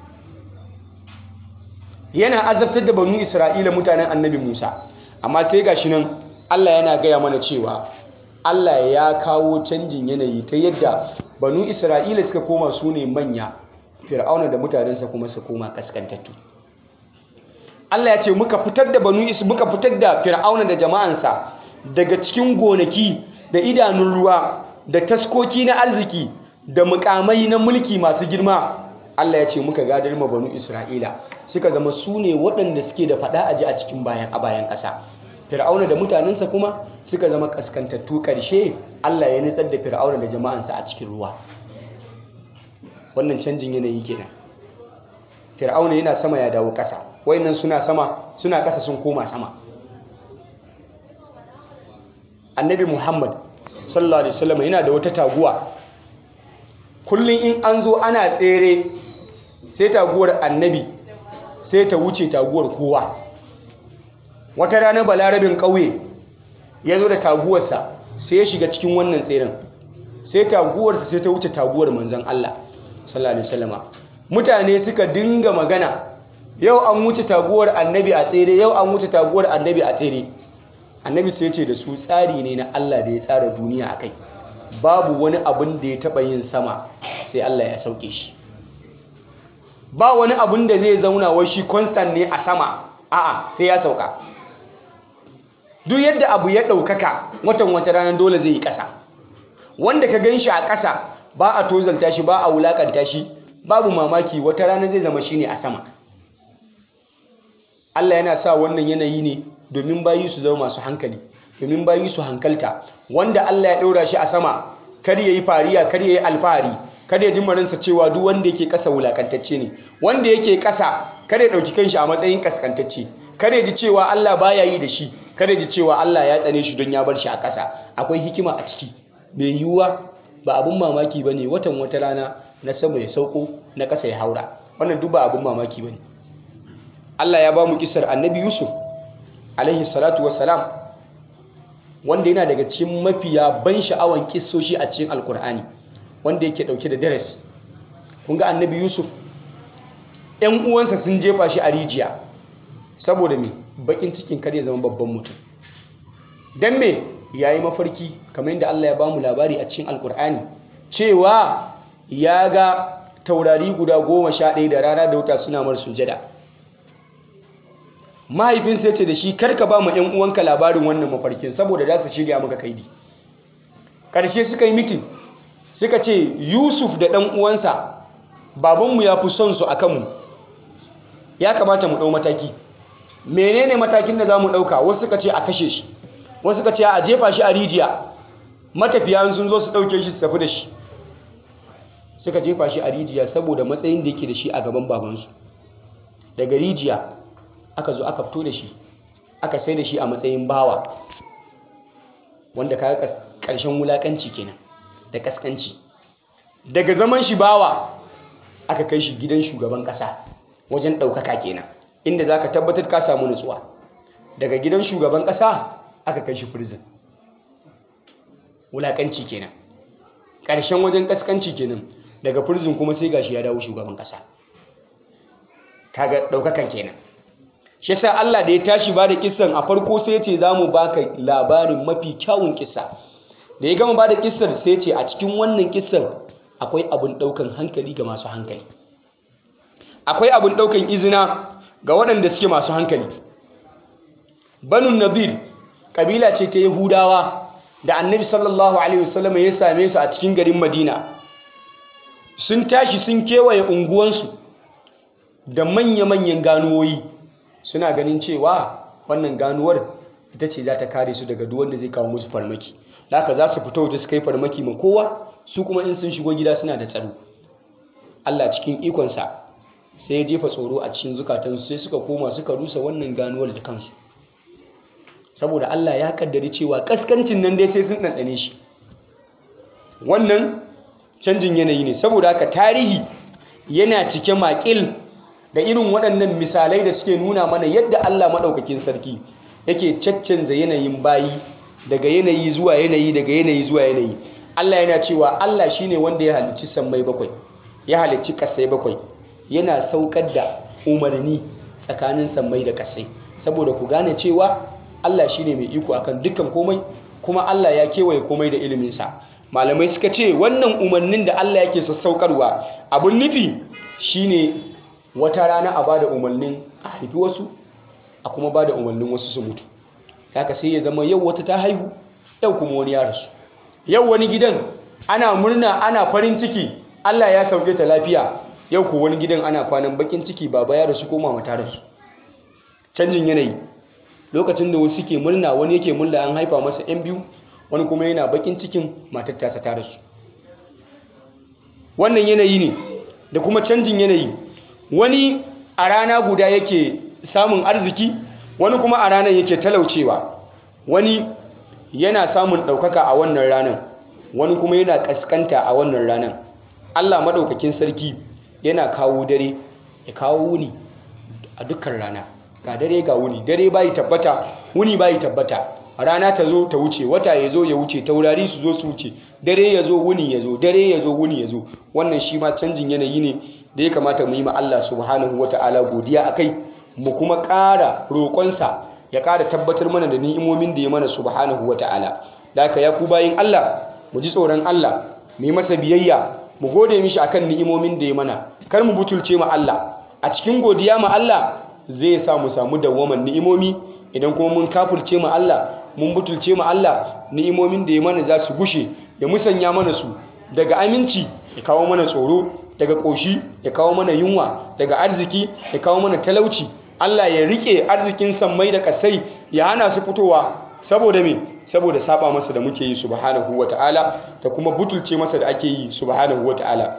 yana azabtar da banu Isra'ila mutanen annabi Musa amma sai gashi nan Allah yana gaya mana cewa Allah ya kawo canjin yanayi ta yadda banu Isra'ila suka koma su ne manya fir'auna da mutanensa kuma su koma kaskantattu Allah ya ce muka fitar da banu is muka fitar da fir'auna da jama'ansa daga cikin gonaki da idanun ruwa da taskoki na arziki da mukamai na mulki masu girma Allah ya ce muka gadar ma banu Isra'ila suka zama su ne waɗanda suke da faɗa aji a cikin bayan a bayan ƙasa fir'auna da mutanensa kuma suka zama kaskantattu ƙarshe Allah ya nutsar da fir'auna da jama'ansa a cikin ruwa wannan canjin yanayi kenan fir'auna yana sama ya dawo ƙasa wayannan suna sama suna ƙasa sun koma sama annabi muhammad sallallahu alaihi wasallam yana da wata taguwa kullum in an zo ana tsere sai taguwar annabi sai ta wuce taguwar kowa wata rana balarabin ƙauye ya zo da taguwarsa sai ya shiga cikin wannan tseren sai taguwarsa sai ta wuce taguwar manzon Allah sallallahu alaihi wasallama mutane suka dinga magana yau an wuce taguwar annabi a tsere yau an wuce taguwar annabi a tsere annabi sai ce da su tsari ne na Allah da ya tsara duniya akai babu wani abin da ya taba yin sama sai Allah ya sauke shi ba wani abin da zai zauna wai shi constant ne a sama a'a sai ya sauka duk yadda abu ya ɗaukaka watan wata ranar dole zai yi ƙasa wanda ka gan shi a ƙasa ba a tozalta shi ba a wulaƙanta shi babu mamaki wata rana zai zama shi ne a sama Allah yana sa wannan yanayi ne domin bayi su zama masu hankali domin bayi su hankalta wanda Allah ya ɗora shi a sama kar ya yi fariya kar ya yi alfahari kar ya ji maransa cewa duk wanda yake ƙasa wulaƙantacce ne wanda yake ƙasa kar ya ɗauki kanshi a matsayin ƙasƙantacce kar ya ji cewa Allah baya yi da shi kar ya ji cewa Allah ya tsane shi don ya bar shi a ƙasa akwai hikima a ciki mai yiwuwa ba abin mamaki ba ne watan wata rana na sama ya sauko na ƙasa ya haura wannan duk ba abin mamaki ba ne Allah ya ba mu kisar annabi Yusuf alaihi salatu wassalam wanda yana daga cikin mafiya ban sha'awan kissoshi a cikin alkur'ani wanda yake dauke da darasi kun ga annabi Yusuf ‘yan uwansa sun jefa shi a rijiya saboda me bakin cikin kar ya zama babban mutum don me ya yi mafarki kamar yadda Allah ya ba mu labari a cikin alkur'ani cewa ya ga taurari guda goma sha ɗaya da rana da wuta suna mar sujada mahaifinsa ya ce da shi karka ba mu ‘yan uwanka labarin wannan mafarkin saboda za su shirya maka kaidi ƙarshe suka yi mitin suka ce yusuf da ɗan uwansa babanmu ya fi son su a kanmu ya kamata mu ɗau mataki menene matakin da za mu ɗauka wasu suka ce a kashe shi wasu suka ce a jefa shi a rijiya matafiya sun zo su ɗauke shi su tafi da shi suka jefa shi a rijiya saboda matsayin da yake da shi a gaban babansu daga rijiya aka zo aka fito da shi aka sai da shi a matsayin bawa wanda ka ƙarshen wulaƙanci kenan da ƙasƙanci daga zaman shi bawa aka kai shi gidan shugaban ƙasa wajen ɗaukaka kenan inda za ka tabbatar ka samu nutsuwa daga gidan shugaban ƙasa aka kai shi prison wulaƙanci kenan ƙarshen wajen ƙasƙanci kenan daga prison kuma sai gashi ya dawo shugaban ƙasa kaga ɗaukakan kenan shi yasa Allah da ya tashi ba da kissan a farko sai ya ce za mu baka labarin mafi kyawun kissa da ya gama ba da kissar sai ya ce a cikin wannan kissan akwai abin ɗaukan hankali ga masu hankali akwai abin ɗaukan izina ga waɗanda suke masu hankali banu nadir ƙabila ce ta yahudawa da annabi sallallahu alaihi wasallam ya same su a cikin garin madina sun tashi sun kewaye unguwansu da manya-manyan ganuwoyi suna ganin cewa wannan ganuwar ita ce za ta kare su daga duk wanda zai kawo musu farmaki haka za su fito da su kai farmaki ma kowa su kuma in sun shigo gida suna da tsaro Allah cikin ikonsa sai ya jefa tsoro a cikin zukatansu sai suka koma suka rusa wannan ganuwar da kansu saboda Allah ya kaddari cewa kaskancin nan dai sai sun ɗanɗane shi wannan canjin yanayi ne saboda haka tarihi yana cike makil da irin waɗannan misalai da suke nuna mana yadda Allah maɗaukakin sarki yake caccanza yanayin bayi daga yanayi zuwa yanayi daga yanayi zuwa yanayi Allah yana cewa Allah shine wanda ya halicci sammai bakwai ya halicci kasai bakwai yana saukar da umarni tsakanin sammai da kasai saboda ku gane cewa Allah shine mai iko akan dukkan komai kuma Allah ya kewaye komai da iliminsa malamai suka ce wannan umarnin da Allah yake sassaukarwa abun nufi shine wata rana a bada umarnin a haifi wasu a kuma bada umarnin wasu su mutu haka sai ya zama yau wata ta haihu yau kuma wani ya rasu yau wani gidan ana murna ana farin ciki Allah ya sauke ta lafiya yau ko wani gidan ana kwanan bakin ciki baba ya rasu ko mama ta rasu canjin yanayi lokacin da wasu ke murna wani yake murna an haifa masa yan biyu wani kuma yana bakin cikin matar tasa ta rasu wannan yanayi ne da kuma canjin yanayi wani a rana guda yake samun arziki wani kuma a ranar yake talaucewa wani yana samun ɗaukaka a wannan ranar wani kuma yana ƙasƙanta a wannan ranar allah maɗaukakin sarki yana kawo dare ya kawo wuni a dukkan rana ga dare ga wuni dare bayi tabbata wuni bayi tabbata rana ta zo ta wuce wata ya zo ya wuce taurari su zo su wuce dare ya zo wuni ya zo dare ya zo wuni ya zo wannan shi ma canjin yanayi ne da ya kamata mu yi ma Allah subhanahu wata'ala godiya a kai mu kuma ƙara roƙonsa ya ƙara tabbatar mana da ni'imomin da ya mana subhanahu wata'ala da haka ya ku bayin Allah mu ji tsoron Allah mu yi masa biyayya mu gode mishi akan ni'imomin da ya mana kar mu butulce ma Allah a cikin godiya ma Allah zai sa mu samu dawwaman ni'imomi idan kuma mun kafirce ma Allah mun butulce ma Allah ni'imomin da ya mana za su gushe ya musanya mana su daga aminci ya kawo mana tsoro daga ƙoshi ya kawo mana yunwa daga arziki ya kawo mana talauci Allah ya rike arzikin sammai da kasai ya hana su fitowa saboda me saboda saba masa da muke yi subhanahu wataala da kuma butulce masa da ake yi subhanahu wataala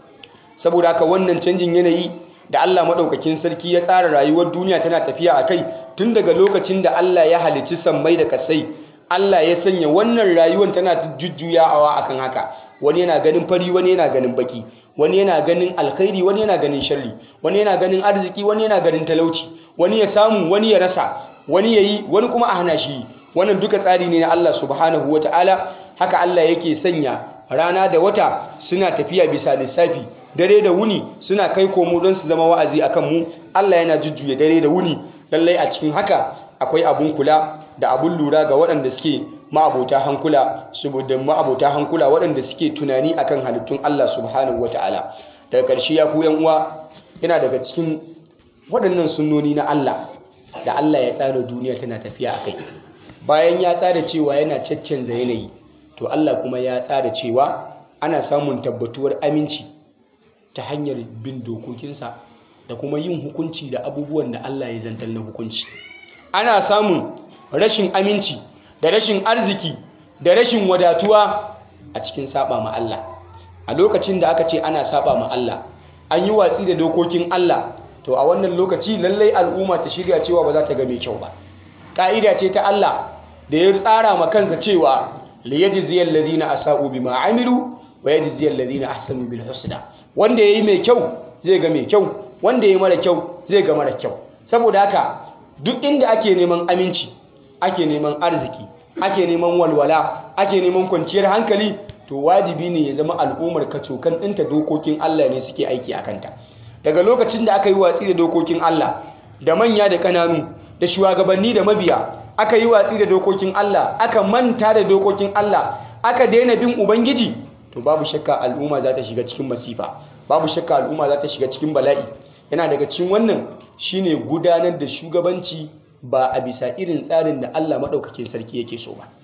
saboda haka wannan canjin yanayi da Allah madaukakin sarki ya tsara rayuwar duniya tana tafiya a kai tun daga lokacin da Allah ya halicci sammai da kasai Allah ya sanya wannan rayuwar tana jujjuyawa akan haka wani yana ganin fari wani yana ganin baki wani yana ganin alkhairi wani yana ganin sharri wani yana ganin arziki wani yana ganin talauci wani ya samu wani ya rasa wani ya yi wani kuma a hana shi wannan duka tsari ne na Allah subhanahu wataala haka Allah yake sanya rana da wata suna tafiya bisa lissafi dare da wuni suna kai komo don su zama wa'azi akan mu Allah yana jujjuya dare da wuni lallai a cikin haka akwai abun kula da abun lura ga waɗanda suke ma'abota hankula saboda ma'abota hankula waɗanda suke tunani akan halittun Allah subhanahu wata'ala daga ƙarshe ya ku yan uwa yana daga cikin waɗannan sunnoni na Allah da Allah ya tsara duniya tana tafiya a kai bayan ya tsara cewa yana caccanza yanayi to Allah kuma ya tsara cewa ana samun tabbatuwar aminci ta hanyar bin dokokinsa da kuma yin hukunci da abubuwan da Allah ya zantar na hukunci ana samun rashin aminci da rashin arziki da rashin wadatuwa a cikin saba ma Allah a lokacin da aka ce ana saba ma Allah an yi watsi da dokokin Allah to a wannan lokaci lallai al'umma ta shirya cewa ba za ta ga mai kyau ba ka'ida ce ta Allah da ya tsara ma kansa cewa liyajziyal ladina asa'u bima amilu wa yajziyal ladina ahsanu bil husna wanda yayi mai kyau zai ga mai kyau wanda yayi mara kyau zai ga mara kyau saboda haka duk inda ake neman aminci ake neman arziki ake neman walwala ake neman kwanciyar hankali to wajibi ne ya zama al'ummar kacokan ɗinta dokokin Allah ne suke aiki a kanta daga lokacin da aka yi watsi da dokokin Allah da manya da ƙananu da shugabanni da mabiya aka yi watsi da dokokin Allah aka manta da dokokin Allah aka daina bin ubangiji to babu shakka al'umma za ta shiga cikin masifa babu shakka al'umma za ta shiga cikin bala'i yana daga cikin wannan shine gudanar da shugabanci ba a bisa irin tsarin da Allah maɗaukakin sarki yake so ba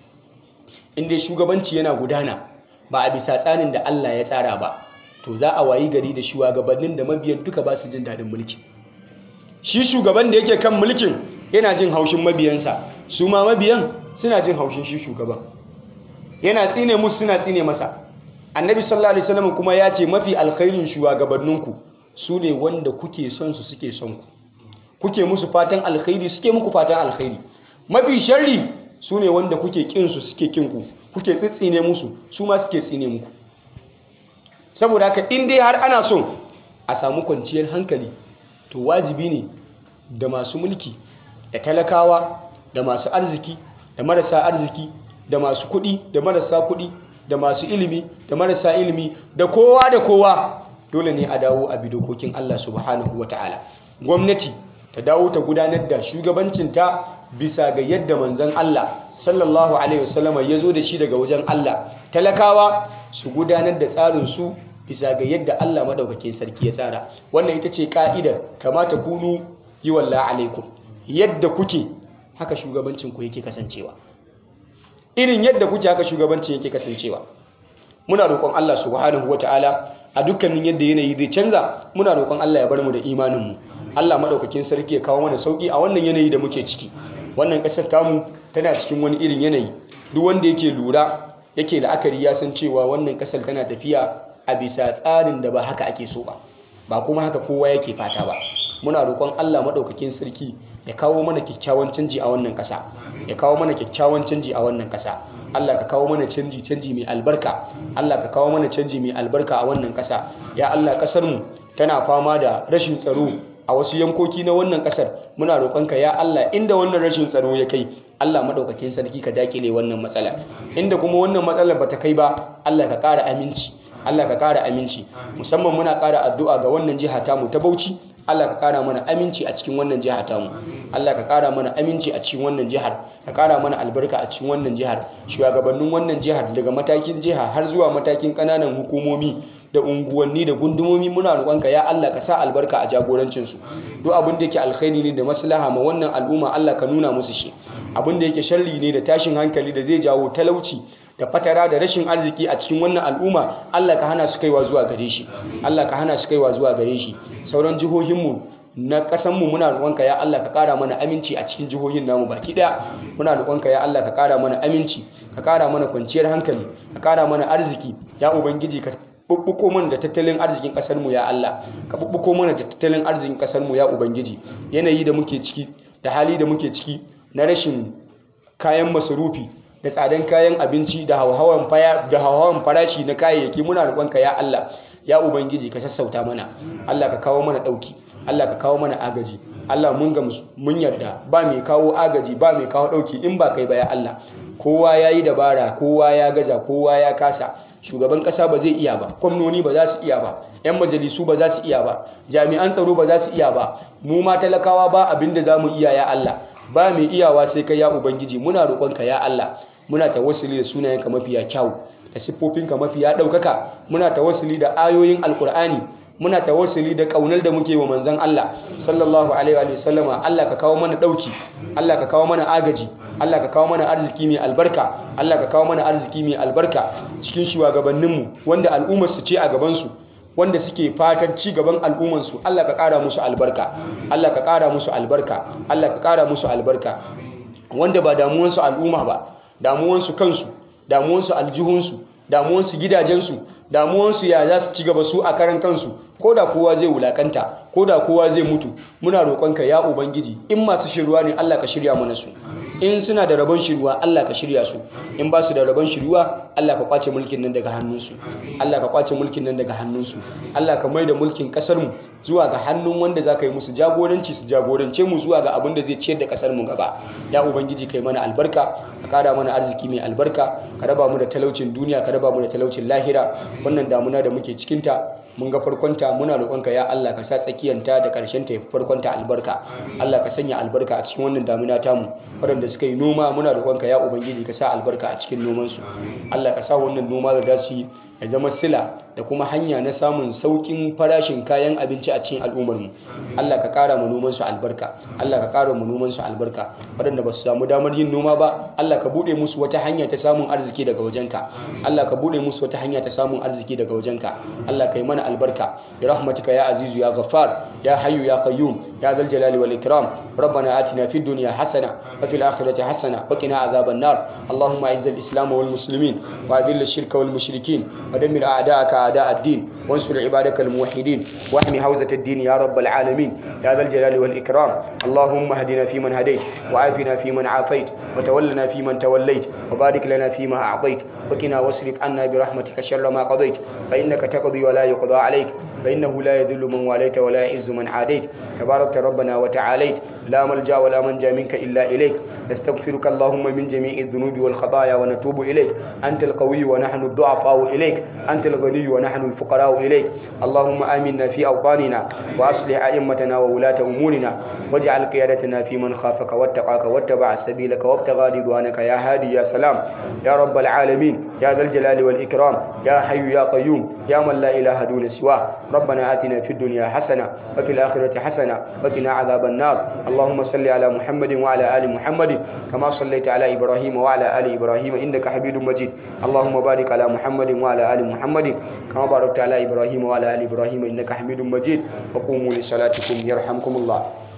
inda shugabanci yana gudana ba a bisa tsarin da Allah ya tsara ba to za a wayi gari da shugabannin da mabiyan duka ba su jin daɗin mulki shi shugaban da yake kan mulkin yana jin haushin mabiyansa su ma mabiyan suna jin haushin shi shugaban yana tsine musu suna tsine masa annabi sallallahu alaihi wasallam kuma ya ce mafi alkhairin shugabanninku su ne wanda kuke son su suke son ku kuke musu fatan alkhairi suke muku fatan alkhairi mafi sharri su ne wanda kuke kin su suke kin ku kuke tsitsine musu su ma suke tsine muku saboda haka in dai har ana son a samu kwanciyar hankali to wajibi ne da masu mulki da talakawa da masu arziki da marasa arziki da masu kuɗi da marasa kuɗi da masu ilimi da marasa ilimi da kowa da kowa dole ne a dawo a bi dokokin Allah subhanahu ta'ala. gwamnati ta dawo ta gudanar da shugabancinta bisa ga yadda manzon Allah sallallahu alaihi wasallam ya zo da shi daga wajen Allah talakawa su gudanar da tsarin su bisa ga yadda Allah madaukakin sarki ya tsara wannan ita ce ka'idar kamata kunu yi walla alaikum yadda kuke haka shugabancin ku yake kasancewa irin yadda kuke haka shugabancin yake kasancewa muna roƙon Allah subhanahu wataala a dukkanin yadda yanayi zai canza muna roƙon Allah ya bar mu da imanin mu Allah madaukakin sarki ya kawo mana sauki a wannan yanayi da muke ciki wannan ƙasar tamu tana cikin wani irin yanayi duk wanda yake lura yake la'akari ya san cewa wannan ƙasar tana tafiya a bisa tsarin da ba haka ake so ba ba kuma haka kowa yake fata ba muna roƙon Allah maɗaukakin sarki ya kawo mana kyakkyawan canji a wannan ƙasa ya kawo mana kyakkyawan canji a wannan ƙasa Allah ka kawo mana canji canji mai albarka Allah ka kawo mana canji mai albarka a wannan ƙasa ya Allah ƙasar mu tana fama da rashin tsaro a wasu yankoki na wannan ƙasar muna roƙonka ya Allah inda wannan rashin tsaro ya kai Allah maɗaukakin sarki ka dakile wannan matsala inda kuma wannan matsalar bata kai ba Allah ka ƙara aminci Allah ka ƙara aminci musamman muna ƙara addu'a ga wannan jiha tamu ta Bauchi Allah ka ƙara mana aminci a cikin wannan jiha tamu Allah ka ƙara mana aminci a cikin wannan jihar ka ƙara mana albarka a cikin wannan jihar shugabannin wannan jihar daga matakin jiha har zuwa matakin ƙananan hukumomi da unguwanni da gundumomi muna roƙonka ya Allah ka sa albarka a jagorancin su duk abin da yake alkhairi ne da maslaha ma wannan al'umma Allah ka nuna musu shi abin da yake sharri ne da tashin hankali da zai jawo talauci da fatara da rashin arziki a cikin wannan al'umma Allah ka hana su kaiwa zuwa gare shi Allah ka hana su kaiwa zuwa gare shi sauran jihohinmu na ƙasanmu muna roƙonka ya Allah ka ƙara mana aminci a cikin jihohin namu baki ɗaya muna roƙonka ya Allah ka ƙara mana aminci ka ƙara mana kwanciyar hankali ka ƙara mana arziki ya ubangiji ka bubbuko mana da tattalin arzikin ƙasarmu ya Allah ka bubbuko mana da tattalin arzikin ƙasarmu ya ubangiji yanayi da muke ciki da hali da muke ciki na rashin kayan masarufi da tsadan kayan abinci da hauhawan farashi na kayayyaki muna roƙonka ya Allah ya ubangiji ka sassauta mana Allah ka kawo mana ɗauki Allah ka kawo mana agaji Allah mun ga mun yarda ba mai kawo agaji ba mai kawo ɗauki in ba kai ba ya Allah kowa ya yi dabara kowa ya gaza kowa ya kasa shugaban ƙasa ba zai iya ba gwamnoni ba za su iya ba 'yan majalisu ba za su iya ba jami'an tsaro ba za su iya ba mu ma talakawa ba abin da za mu iya ya Allah ba mai iyawa sai kai ya ubangiji muna roƙonka ya Allah muna tawassuli da sunayenka mafiya kyau da siffofinka mafiya ɗaukaka muna tawassuli da ayoyin alkur'ani muna tawassuli da ƙaunar da muke wa manzon Allah sallallahu alaihi wa sallama Allah ka kawo mana ɗauki Allah ka kawo mana agaji Allah ka kawo mana arziki mai albarka Allah ka kawo mana arziki mai albarka cikin shugabanninmu wanda al'ummar su ce a gabansu wanda suke fatan ci gaban al'ummansu Allah ka ƙara musu albarka Allah ka ƙara musu albarka Allah ka ƙara musu albarka wanda ba damuwansu al'umma ba damuwansu kansu damuwansu aljihunsu damuwansu gidajensu damuwansu ya za su ci gaba su a karan kansu ko da kowa zai wulakanta ko da kowa zai mutu muna roƙonka ya ubangiji in masu shirwa ne Allah ka shirya mana su in suna da rabon shirwa Allah ka shirya su in ba su da rabon shirwa Allah ka kwace mulkin nan daga hannunsu Allah ka kwace mulkin nan daga hannunsu Allah ka mai da mulkin kasar mu zuwa ga hannun wanda za ka yi musu jagoranci su jagorance mu zuwa ga abin da zai ciyar da kasar mu gaba ya ubangiji kai mana albarka ka kara mana arziki mai albarka ka raba mu da talaucin duniya ka raba mu da talaucin lahira wannan damuna da muke cikinta mun ga farkonta muna roƙonka ya Allah ka sa tsakiyanta da ƙarshen ta farkonta albarka Allah ka sanya albarka a cikin wannan damuna tamu waɗanda suka yi noma muna roƙonka ya ubangiji ka sa albarka a cikin nomansu Allah ka sa wannan noma da za su yi ya zama sila da kuma hanya na samun saukin farashin kayan abinci a cikin al'ummarmu Allah ka ƙara mu noman su albarka Allah ka ƙara mu noman su albarka waɗanda ba su samu damar yin noma ba Allah ka buɗe musu wata hanya ta samun arziki daga wajenka Allah ka buɗe musu wata hanya ta samun arziki daga wajenka Allah ka yi mana albarka bi rahmatika ya azizu ya ghaffar ya hayyu ya qayyum ya zal jalali wal ikram ربنا آتنا في الدنيا حسنة وفي الآخرة حسنة وقنا عذاب النار اللهم أعز الإسلام والمسلمين وأذل الشرك والمشركين ودمر أعداءك أعداء الدين وانصر عبادك الموحدين واحمي حوزة الدين يا رب العالمين يا ذا الجلال والإكرام اللهم اهدنا فيمن هديت وعافنا فيمن عافيت وتولنا فيمن توليت وبارك لنا فيما أعطيت وقنا واصرف عنا برحمتك شر ما قضيت فإنك تقضي ولا يقضى عليك فإنه لا يذل من واليت ولا يعز من عاديت تبارك ربنا وتعاليت لا ملجا ولا منجا منك إلا إليك نستغفرك اللهم من جميع الذنوب والخطايا ونتوب إليك أنت القوي ونحن الضعفاء إليك أنت الغني ونحن الفقراء إليك اللهم آمنا في أوطاننا وأصلح أئمتنا وولاة أمورنا واجعل قيادتنا في من خافك واتقاك واتبع سبيلك وابتغى رضوانك يا هادي يا سلام يا رب العالمين يا ذا الجلال والإكرام يا حي يا قيوم يا من لا إله دون سواه ربنا آتنا في الدنيا حسنة وفي الآخرة حسنة وقنا عذاب النار اللهم صل على محمد وعلى آل محمد كما صليت على إبراهيم وعلى آل إبراهيم إنك حميد مجيد اللهم بارك على محمد وعلى آل محمد كما باركت على إبراهيم وعلى آل إبراهيم إنك حميد مجيد وقوموا لصلاتكم يرحمكم الله